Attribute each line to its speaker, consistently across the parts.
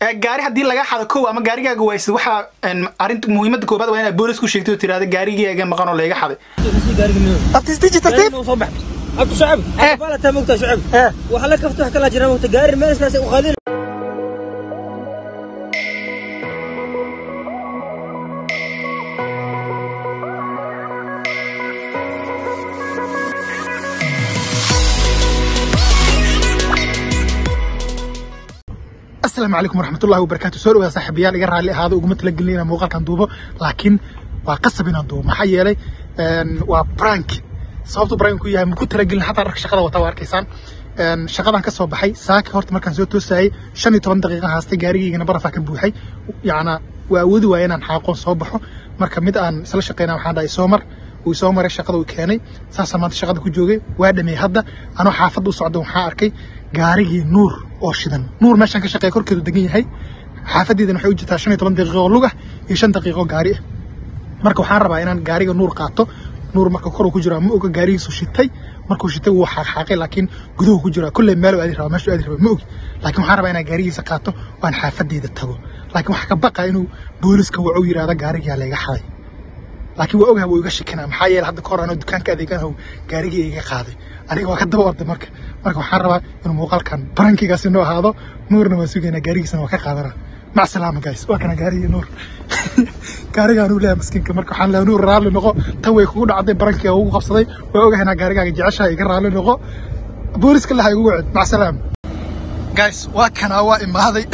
Speaker 1: Eh, gaari haddii laga xado kow ama gaarigaaga waysid waxaa een, arrinta muhiimadda koobaad waa inaad boolis ku sheegtay oo tiraahdo gaarigaaga maqan oo layga xaday abtis digital tip
Speaker 2: abtu shacab
Speaker 1: Eh.
Speaker 2: bala taa mogtaa shacab
Speaker 1: Eh.
Speaker 2: waxa la kafto wax kala jira mogta gaari meel iskaas u qaadin
Speaker 1: asalaamu calaykum waraxmatullahi wabarakaatu soo dhawaada saaxiibayaal iga raalli ahaado uguma talagelin inaan muuqaalkan duubo laakiin waa qasab inaan duubo maxaa yeelay een, waa prank sababtu prank ku yahay maku talagelin xataa dharka shaqada wata waa arkaysaan Een, shaqadan ka soo baxay saaka horta markaan soo toosayay shan iyo toban daqiiqa haastay gaarigaygana barafaa ka buuxay yacnaa waa awoodi waaya inaan xaaqoon soo baxo marka mid aan isla shaqeyna waxaan dhahay soo mar uu soo maray shaqada uu keenay saasaan maanta shaqada ku joogay waa dhameey hadda anoo xaafadda u socda waxaa arkay gaarigii nuur oo shidan nuur meeshaan ka shaqeeya korkeedu degan yahay xaafadeedana waxay u jirtaa shan iyo toban daqiiqo oo lug ah iyo shan daqiiqo oo gaari ah marka waxaan rabaa inaan gaariga nuur qaato nuur marka kor uu ku jiraa ma oga gaarigiisu shitay markuu shitay wuu xaaqxaaqay laakiin guduhu ku jiraa kulley meel aadi rabaa meeshu aadi rabaa ma ogi laakiin waxaan rabaa inaan gaarigiisa qaato oo aan xaafadeeda tago laakiin waxaa ka baqa inuu booliska wacu yidhaahdo gaarigaa layga xaday laakiin waa ogahay wuu iga shikinaa maxaa yeelay hadda kahor anoo dukaanka adeeganahu gaarigii iga qaaday aniga waa ka daba orday marka marka waxaan rabaa inuu muuqaalkan barankigaasi noo ahaado nuurna waan sugaynaa gaarigiisana waa ka qaadanaa mac salaama guys waa kana gaarigii nuur gaarigaan uu leeyahay maskiinka marka waxaan leeyahay nuur raalli noqo tan way kugu dhacday barankiga ugu qabsaday waa ogahay inaa gaarigaaga jeceshahay iga raalli noqo booliska laha igu wacid mac salaama guys waa kanaa waa imaaday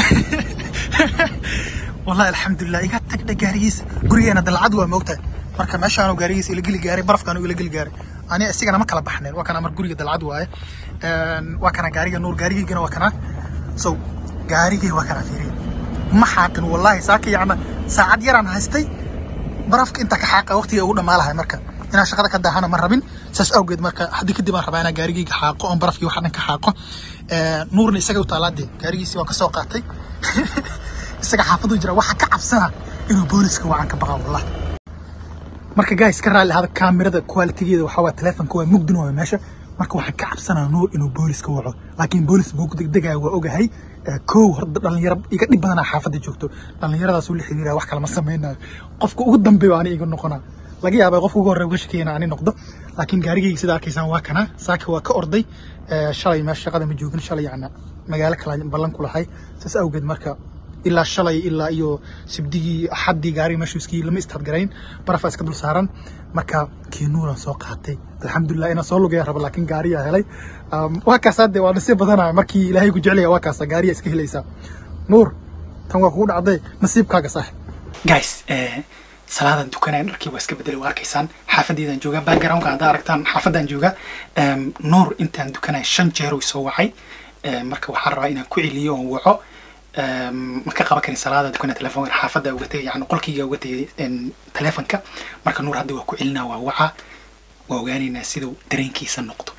Speaker 1: والله الحمد لله إيجا تقدر جاريس قرية أنا دلعد وموتة مركا ماشي أنا جاريس إلى جلي جاري برف كانوا إلى جلي جاري أنا أسيق أنا ما كلا بحنين وكان أمر قرية دلعد واي وكان جاري نور جاري جنا وكان سو جاري وكان فيري ما حاكن والله ساكي يعني ساعد يران هستي برافك أنت كحاقة وقتي أقول ما لها مركا inaan shaqada ka daahana ma rabin saas awgeed marka haddii kadib aan rabaa inaan gaarigayga xaaqo oon barafkii waxaan ka xaaqo nuurna isaga u taalaadee gaarigiisii waan ka soo qaatay isaga xaafadu jira waxa ka cabsana inuu booliska wacan ka baqa wallah marka guys ka raalli ahada kaamirada qualitigeeda waxaa waa telefonka waa mugdin waa meesha marka waxaan ka cabsanaa nuur inuu booliska waco laakiin boolis buu ku degdegaya waa ogahay Eh, kow horta dhalinyaro iga dhib badanaa xaafadda joogto dhallinyaradaas uu la xiriiraya wax kale ma sameynayo qofka ugu dambeeyo ani iga noqonaa laga yaabaa qofka ugu horreeya uga shakeyna ani noqdo laakiin gaarigayga sida arkaysaan waa kana saaka waa ka orday Eh, shalay meesha shaqada ma joogin shalay yacna magaalo kale ballan ku lahay saas awgeed marka ilaa shalay ilaa iyo sibdigii axaddii gaariga meeshu iskii lama istadgarayn barafaa iska dul saaran marka kii nuuran soo qaatay alxamdulilah inaan soo lugaya raba laakiin gaariyaa helay Um, waa kaas hadde waa nasiib badanaya markii ilaahay ku jecelaya waa kaasa gaariya iska helaysaa nuur tan waa kugu dhacday nasiibkaaga saaxib guys salaadan dukanaya dharkii waa iska bedelay waa arkaysaan xaafadeedaan joogaa backgroundka haddaa aragtaan xaafadaan joogaa Em, nuur intaan dukanaya shan jeer uu soo wacay Em, marka waxaan rabaa inaan ku celiyo oon waco Em, ma ka qaban karin salaada dukanaya telefoonka xaafadda uga tegay yani qolkayga uga tegay em, telefonka marka nuur hadda waa ku celinaa waa waca waa ogaanaynaa siduu dareenkiisa noqdo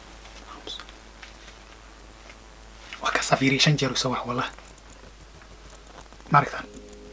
Speaker 1: waa ka safiiriya shan jeer uu soo waca wallah ma aragtaan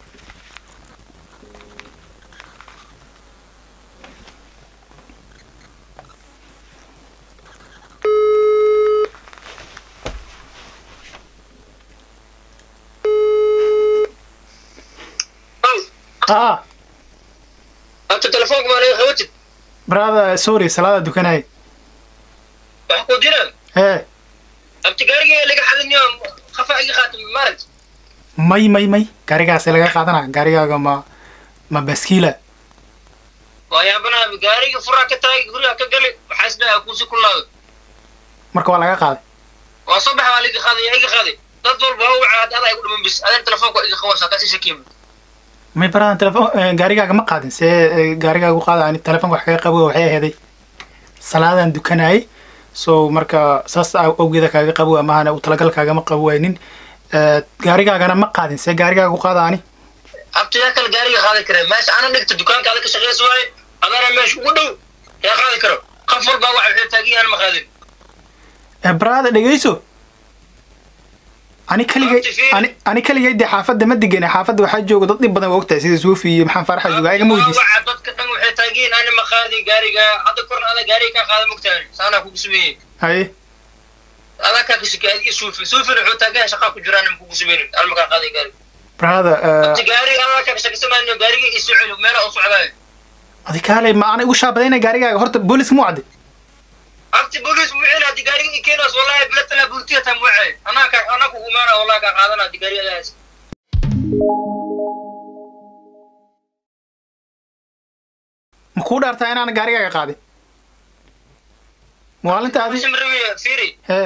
Speaker 1: ah
Speaker 2: abtu telefoonka maa laga qabatid
Speaker 1: brother sorry salaada dukanaya
Speaker 2: wax ku jiraan
Speaker 1: ee
Speaker 2: abti gaariga laga xadiniyo khafa iga qaata maarag
Speaker 1: may may may gaarigaas laga qaadana gaarigaaga ma ma baskiila
Speaker 2: waa yaabanaha gaariga furaa ka taagay guriga ka gali waxaa isdhaha kuusi ku laado
Speaker 1: marka waa laga qaaday
Speaker 2: waa soo baxa waa liga qaaday yaa iga qaaday dad walba waa wacaa ad adaa igu dhiman bis adeen telefoonka iga qabansaa kaasi shakiim
Speaker 1: may baradan telefon gaarigaaga ma qaadin see eh, gaarigaaga u qaada ani telefonka wax kaga qabo waxay aheeday salaadan dukanayay so marka saas aw- awgeeda kaaga qabo amahana u talagal kaagama qabo waynin Eh, gaarigaagana ma qaadin see gaarigaaga u qaada ani
Speaker 2: abti yaa kale gaariga qaadan kara meesha ana dhigta dukaankaada ka shaqeysa waaye adaana meesha ugu dhow yaa qaadi karo qof walbaa waxa waxay taagan yahan ma qaadin
Speaker 1: Eh, brother dhegeyso ani kaligay
Speaker 2: Waqti fiican.
Speaker 1: ani ani kaligay dee xaafadda ma degana xaafadda waxaa jooga dad dhib badan waa ogtahay sida suufi iyo maxaan faraxa jooga ayaga ma weydiis
Speaker 2: waxa dadka dhan waxay taagan yihiin ana ma qaadin gaariga hadda korna ada gaariga ka qaada mogtaani saanaa kugu sameeyey
Speaker 1: haye
Speaker 2: adaa kaa kashaki aad ii suufi suufina wuxuu taagan yahay shaqaa ku jiraan in kugu sameynin alma kaa qaaday gaari
Speaker 1: brother
Speaker 2: abti gaariga adaa kaa kashakisanaayo gaariga ii soo celi meela u socdaayo
Speaker 1: adi kaale ma ana igu shaabadayna gaarigaaga horta booliska mu cadde
Speaker 2: abti bolis mucel hadii gaariga ii keenaas wallahi bilatala bultiya taa mucel anaa ka anaa kugu imaana wallahi kaa qaadana hadii gaariga adaa haysa
Speaker 1: ma kuu dhaartaa inaan gaarigaaga qaadin maalinta adi
Speaker 2: mashimrawiya fiiri
Speaker 1: hee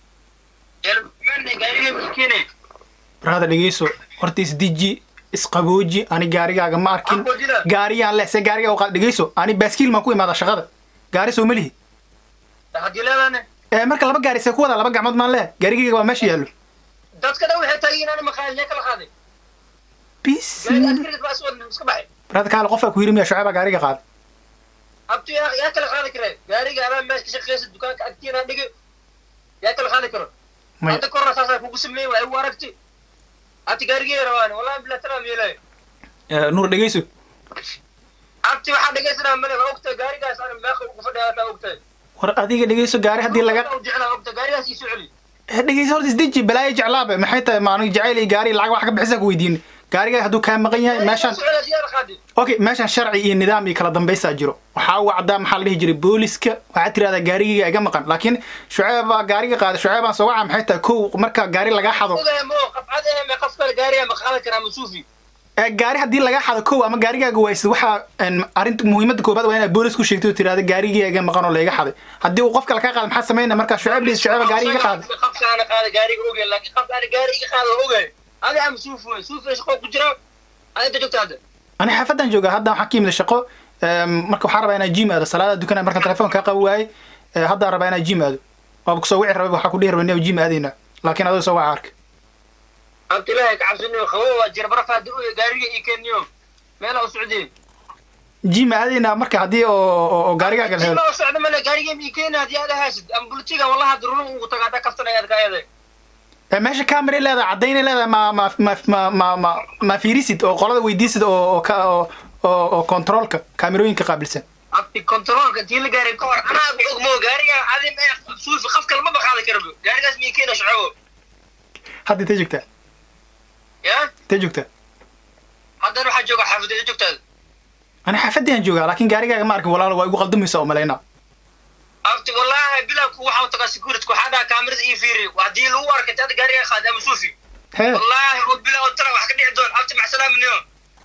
Speaker 2: jalmane gaariga ii keenay
Speaker 1: brother dhegeyso horta isdiji isqabooji ani gaarigaaga ma arkin
Speaker 2: Aqoojina.
Speaker 1: gaariyaan leh se gaariga u qaad dhegeyso ani baaskiil maan ku imaada shaqada gaari soo ma lihi
Speaker 2: hadii leedane
Speaker 1: ee marka laba gaari see ku wada laba gacmood maan leh gaarigayga waa meesha yaallo
Speaker 2: dadka dhan waxay taagiin ana maqaalin yaa kala qaaday
Speaker 1: bis
Speaker 2: gaariga askariga baa soo iska baxay
Speaker 1: brother kaale qofaa ku yiri miya shucayba gaariga qaada
Speaker 2: abti yaa yaa kala qaadi kare gaariga adaa meesha ka shaqeysa dukaanka agtiina dhigi yaa kala qaadi karo
Speaker 1: may
Speaker 2: hadda korna saasaa kugu sameeyey waa igu aragti abti gaarigee rawaani wallahi bilaa tala meelay
Speaker 1: ee, nuur dhegeyso
Speaker 2: abti waxaa dhegeysanaa male waa ogtahay gaarigaas ana meeqa ugu fadhiya taa ogtahay
Speaker 1: war adiga dhegeyso gaari haddii laga
Speaker 2: jeclaa ogtahay gaarigaas ii soo celi
Speaker 1: ee, dhegeyso horta isdeji balaayo jeclaabe maxay tahay ma aniga jacayl iyo gaari lacag wax ka bixisa ku weydiin gaariga hadduu kaa maqan yahay meeshaan
Speaker 2: soo celi yaa qaadi
Speaker 1: okay meeshaan sharci iyo nidaam iyo kala dambaysaa jiro waxaa u caddaa maxaa la dhihi jiray booliska waxaad tirahdaa gaarigayga iga maqan laakiin shucayb baa gaariga qaaday shucayb baan soo waca maxay tahay kow marka gaari lagaa xado
Speaker 2: ogahay mo qafcad eh me qof kale gaariga ma qaadan karaa masuufi
Speaker 1: ee gaari haddii lagaa xado kow ama gaarigaaga waysid waxaa een, arrinta muhiimadda koobaad waa inaad boolis ku sheegtay oo tirahda gaarigayga iga maqan oo layga xaday haddii uu qof kale kaa qaada maxaa sameynaa markaa shucayb dhiis shucayba gaariga iga qaaday
Speaker 2: qafka ana qaada gaariga ogahay laakiin qafka ana gaari iga qaada ogahay adi ama suufi wey suufi shaqo ku jira ada inta joogta hadda
Speaker 1: ani xaafadan joogaa hadda waxaan ka yimid shaqo em, marka waxaan rabaa inaan jim aado salaada dukanaa marka telefoon kaa qabi waayey ee, haddaan rabaa inaan jim aado waaba kusoo wici rabay waxaa ku dhihi rabay inaan jim aadayna laakiin adoo soo waca arka
Speaker 2: abti ilaahay ka cabsaniyo qabow waa jira baraf hadda oya gaariga ii keeniyo meela u socdeen
Speaker 1: jim aadaynaa marka haddii oo oo- oo gaarigaaga la helo
Speaker 2: meela u socda male gaariga ii keeni haddii aad haysid ama bultiga wallahi hadda runa ugu taga hadda kaftanayaad ka eeday
Speaker 1: Ee, meesha camera leedahay caddaynay leedahay ma ma ma ma ma ma ma fiirisid oo qolada weydiisid oo oo ka oo oo oo controlka kaamirooyinka qaabilsan
Speaker 2: abti controlka intii la gaaray ka hor anaa ba og moo gaariga adi mee suufi qaf kale ma baqaadi karabo gaarigaas mii keena shacabo
Speaker 1: hadda intee joogtaa
Speaker 2: ya
Speaker 1: intee joogtaa
Speaker 2: haddana waxaa jooga xaafadeeda joogtaada
Speaker 1: ani xaafadiyaan joogaa laakiin gaarigaaga ma arkin walaalo waa igu qaldamaysa oo malaynaa
Speaker 2: abti wallahi bilaku waxaa tagaa security waxaa dhaha kaamirada ii fiiri haddii lagu arkay hadda gaariga qaadi ama suufi
Speaker 1: hee
Speaker 2: wallahi oo bila oo tala wax ka dhici doon abti maxsalaamniyo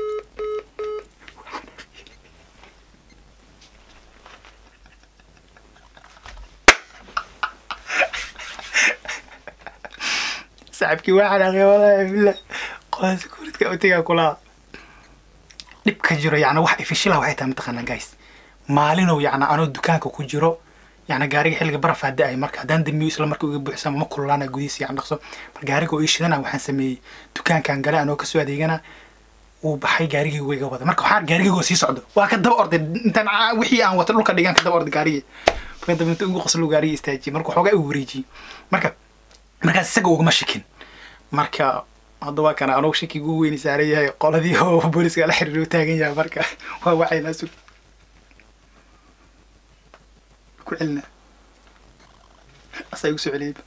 Speaker 1: saaxibkii waa xanaaqay walahi billah qola securityka utigaa kulaa dhibka jiro yacni wax ifishilaha waxay tahay mataqaanaa guys maalinow yacni anoo dukaanka ku jiro yacni gaariga xilliga baraf haa da-ay marka haddaan dambiyo isla marka uga buuxsama ma kululaana gudihiisa yacni dhaqso mar gaariga oo ii shidana waxaan sameeyey dukaankan gale anoo kasoo adeegana wuu baxay gaarigii wayga wada marka waxaan gaarigaygo sii socdo waa ka daba orday intaan aa- wixii aan wato dhulka dhigan ka daba orday gaarigii marka dambe inta ugu qoslo gaarigii istaajiyey marka waxoogaa igu wareejiyey marka markaas isaga ugama shikin marka hadda waa kana anugu shakiga ugu weyni saaran yahay qoladii oo booliska la xiriir u taagan yahay marka waa waxaynaa sug ku celina asaa igu soo celiyeyba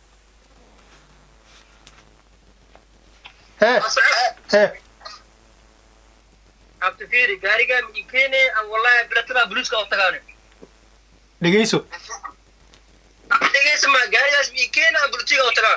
Speaker 1: hee hee
Speaker 2: abti fiiri gaariga ii keene ama wallahi bilatana buluuska oo tagaane
Speaker 1: dhegeyso
Speaker 2: dhegeysa ma gaarigaas ii keene ama bulutiga oo tagaan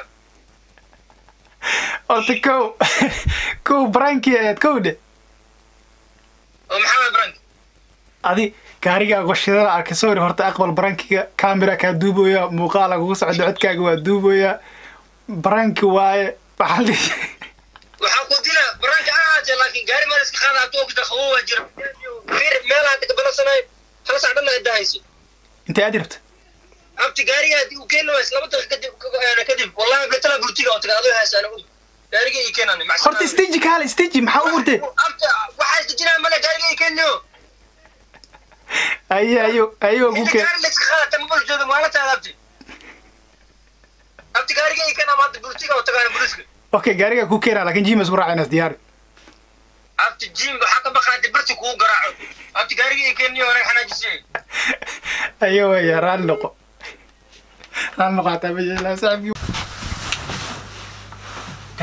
Speaker 1: horta kow kow barankii ahayd kow dhe
Speaker 2: oo maxamed brank
Speaker 1: adi gaarigaaga shidada arka sorry horta aqbal barankiga camera kaa duubooya muuqaala kugu socda codkaaga waa duubooya baranki waaye waxaa la dhihi
Speaker 2: waxaa ku dila branka ahaatee laakiin gaari meel iska qaada hadduu ogta qabow waa jira fiiri meelaha hadda kabalansanay hal sac dhanna idda hayso
Speaker 1: intee aad rabta
Speaker 2: abti gaariga haddii uu keeni waayes laba daqiiqa kadib kadib wallahi bilatana bulutiga oo taga adoo haysaana og gaariga ii keenane
Speaker 1: horta stage kaale stage maxaa u wurtee
Speaker 2: abti waxaa isdejinaa male gaariga ii keeniyo
Speaker 1: ayo ayo ayo ku keen
Speaker 2: gaari la iska qaadata mabal jooga maalintaada abti abti gaariga ii keena ama hadda bulutiga oo tagaana buluska
Speaker 1: okay gaariga ku keena laakiin jimas ku raacaynas diyaari
Speaker 2: abti jim waxaa ka baqaatay barti kugu garaaco abti gaariga ii keeniyo anaga xanaajisiyey
Speaker 1: ayo waya raalli noqo raalli noqo hataa ma yeelaa saaxiibkii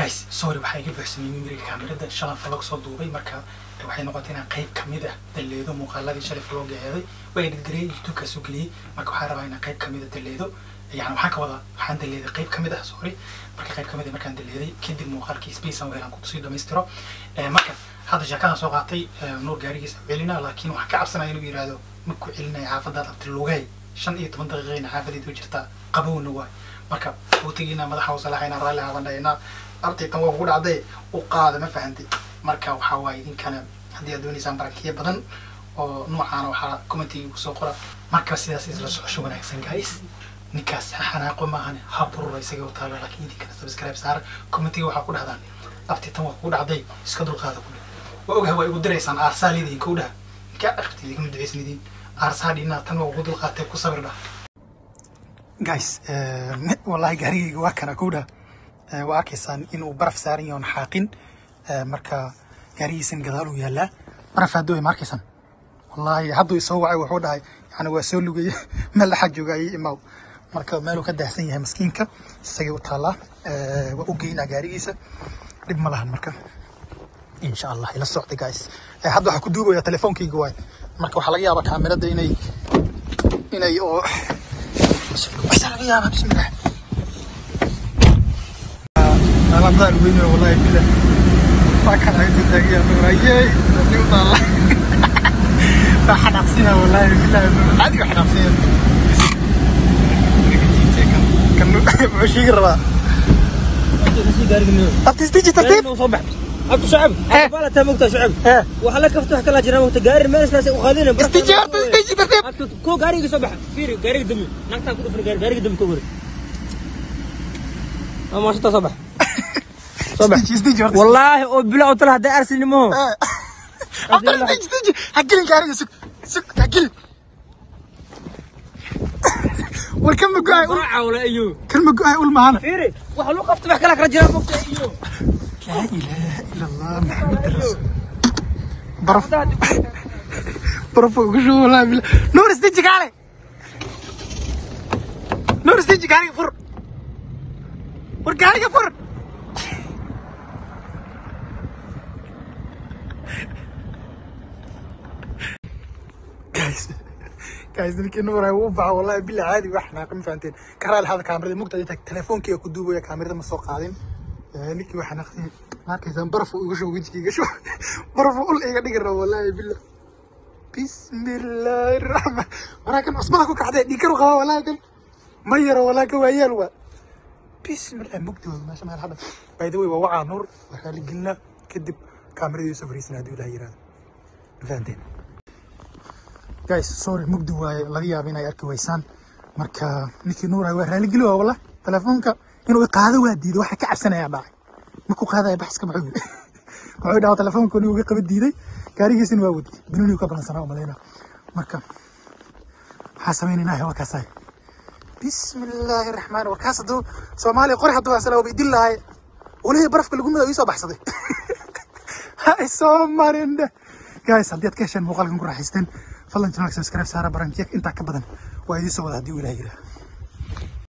Speaker 1: guys sorry waxaa iga buuxsamay mimiriga kaamirada shalan falog soo duubay marka waxay noqotay inaan qayb kamid ah daleedo muuqaaladii shalay falog eeday way editgareeyay youtube-kaa soo geliyey marka waxaa rabaa inaan qayb kamid a daleedo yani waxaan ka wadaa waxaan daleeday qayb kamid ah sorry marka qayb kamid ah markaan daleeday kadib muuqaalkii space aan weelaan kusii dhamaystiro marka hadda sheekadan soo qaatay nuur gaarigiisa celina laakiin waxaan ka cabsanaya inuu yihahdo markuu celinaya xaafadaad abti lugay shan iyo toban daqiiqayna xaafadeedu jirtaa qabowna waay marka waqtigiina madaxa usalaxayna raalli haabandhayna abtaytan waa kugu dhacday u qaada ma fahantay marka waxaa waaye idinkana haddii aad doonaysaan barakiya badan oo noocaana waxaa commentiga igu soo qora marka sidaas isla socosho wanaagsan guys ninkaas xanaaqo maahan ha burura isaga u taala laakiin idinkana subscribe saara commentiga waxaa ku dhahdaan abtaytan waa kugu dhacday iska dulqaada ku waa ogahay waa igu diraysaan aarsaalidiin kow dhaha ninkaa dhaqti idinma duceysnidiin aarsaadhiina tan waa ugu dulqaatay ku sabir dhah guys wallahi gaarigayga waa kana kow dhaha waa arkaysaan inuu baraf saaran yahay oon xaaqin marka gaarigiisan gadaal uu yaalaa baraf hadduu ma arkaysaan wallahi hadduu isoo wacay wuxuu dhahay yani waa soo lugaya meel dhaxaa jooga ayay imaaw marka meeluu ka daahsan yahay maskiinka isagay u taallaa waa u geynaa gaarigiisa dhib ma lahan marka insha allah ila socda guys hadda waxaa ku duubaya telefoonkayga waay marka waxaa laga yaabaa kaamirada inay inay oo waxaa laga yaabaa bismillah alaabdaa weyne wallahi bila waa kan ay taagiya nuuraye si u taala waa xanaaqsina wallahi billahi caadi waa xanaaqsina kan wuxuu sheegi rabaa abtis digital tape
Speaker 3: abtu shacab bala taa mogtaa shacab waxa la kafto wax kala jira mogta gaari meel iskaas u qaadina
Speaker 1: istijaa abtis digital tape
Speaker 3: abtu ko gaariga soo baxa fiiri gaariga dami nagtaa ku dhufan gaari gaariga dami ka wari ama shata soo baxa soo baxa
Speaker 1: istijaa
Speaker 3: wallaahi oo bila oo tala haday arsinimo
Speaker 1: hagelin gaariga sug sug hagelin war kan mago-ay ul
Speaker 3: caawla iyo
Speaker 1: kan mago-ay ul mahana
Speaker 3: fiiri waxa loo qabto wax kala kala jira mogta iyo
Speaker 1: laa ilaaha ila allah maxamed rasuul baraf baraf ugu shubo wallahi billah nuur istiji kaale nuur istiji gaariga fur war gaariga fur guys guys ninkii nuur ay u baxa wallahi billah caadi wax naaqin fahanteen karaal hada kaamirada mugta inta telefoonkiga ku duubaya kaamirada ma soo qaadin ninkii waxaa naqtay markaysaan barafu iga shubo wejiga iga shubo barafu ul iga dhigi rabo wallahi billah bismillaahi raxmaan waraa kan cusbada ku kacday dhiikaru qaba wallahi kan ma yaro wallahi ka waayaal waa bismillah mugdi waa meesha meel hadha by the way waa wacaa nuur waa raali gelinaa kadib kaamiradiisa fariisana haddii ilaah yiraahdo fahanteen guys sorry mugdi waaye laga yaaba inay arki weysaan marka ninkii nuur waa raali geli waa wallah telefoonka inuu qaado waa diiday waxa ka cabsanaya dhacay markuu qaadaya baxska maxuu yiri wuxuu dhahaa telefoonka inuu iga qaba diiday gaarigiisina waa wadi binuni ka balansanaa u malayna marka waxaa samaynaynaa waa kaasaay bismillaahi raxmaan warkaas hadduu soomaaliya qori hadduu hasala waa idin lahay olihii barafka lagu midaa ii soo baxsaday ha isoo marin dheh guys haddii aad ka hesheen muuqaalkan ku raaxaysteen fadlan channelka subscribe saara barankiya intaa ka badan waa idiin soo wada haddii uu ilaah yiraa